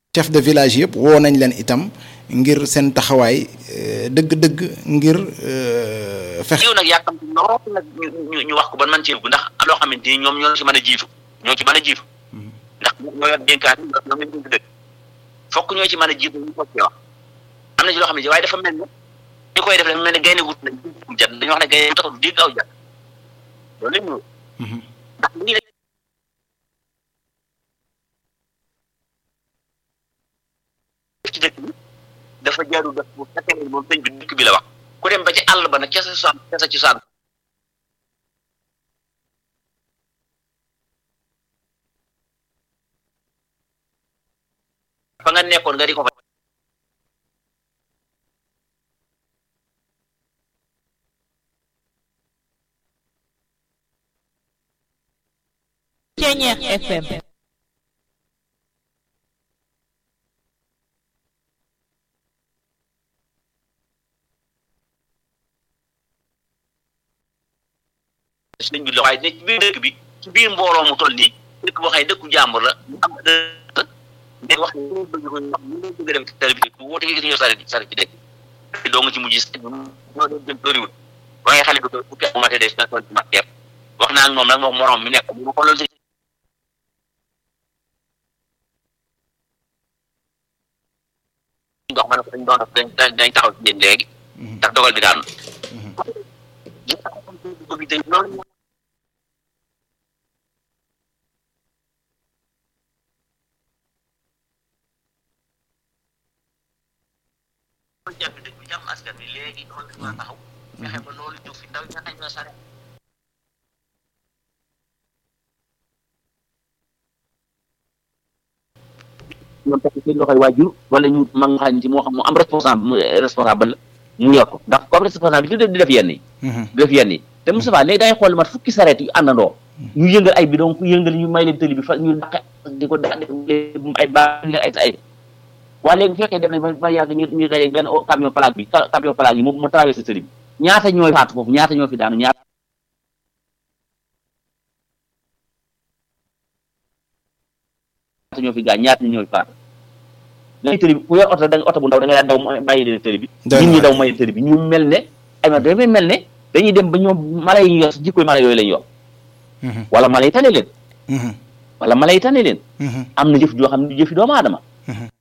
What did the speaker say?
chef de village yëpp woo nañ leen itam ngir seen taxawaay dëgg-dëgg ngir fexe. yow nag yàkkamti lool nag ñu ñu wax ko ban man cee ndax loo xamante ni ñoom ñoo ci mën a jiitu ñoo ci mën a jiitu ndax ñoo yor dénkaan ñoom lañ dénk dëgg fokk ñoo ci mën a jiitu ñu ko ci wax am na ci loo xam ne waaye dafa mel ne ñu koy def dafa mel ne gaynde gut nañ jat dañu wax ne gaynde taxul du dégg aw jat loolu lañ ñu ndax lii la ci dëkk bi dafa jaaru def bu fekkee ne moom sëñ bi dëkk bi la wax ku dem ba ci àll ba nag ca sa cosaan ca sa cosaan fa nga nekkoon nga di ko fa Ceñeex FM sëñ bi la waaye ne ci biir dëkk bi ci biir mbooloo mu toll nii dëkk boo xam ne dëkku jàmbur la mu am dëkk wax ñu bëgg ko wax ñu bëgg dem ci télé bi woote gi ñoo sare sare ci dëkk bi doo nga ci mujj ñoo doon jëm tóoriwul ba ngay xale bi ko fukki at mate des na tool ci mat kepp wax naa ak moom nag moom morom mi nekk mu ko loolu ndox ma ne ko dañ doon dañ dañ taxaw ci yéen léegi ndax dogal bi daanu loolu jàpp dëkk bi jàmm askan bi léegi loolu dañ taxaw fexe ba loolu jóg fi ndaw ña nañ la sare ñoom takk seen loxoy waajur wala ñu mag nga xam ne ci moo xam mu am responsable responsable la mu yor ko ndax comme responsable bi di def yenn yi di def yenn yi te Moustapha léegi dangay xool mat fukki sareet yu àndandoo ñu yëngal ay bidon ku yëngal ñu may leen tëli bi fa ñu daqe di ko da ay ba ay ay waa léegi bu fekkee dem nañ ba yàgg ñu ñu daje benn camion plaque bi camion plaque bi mu mu traversé tëli bi ñaata ñooy faatu foofu ñaata ñoo fi daanu ñaata ñoo fi gaañ ñaata ñoo fi faatu léegi tëli bi ku yor oto da nga oto bu ndaw da nga daan daw bàyyi leen tëli bi nit ñi daw may tëli bi ñu mel ne ay ma dafay mel ne dañuy dem ba ñoom mala yi yor jikkoy mala yooyu lañ yor wala mala yi tane leen wala mala yi tane leen am na jëf joo xam ne jëfi doomu aadama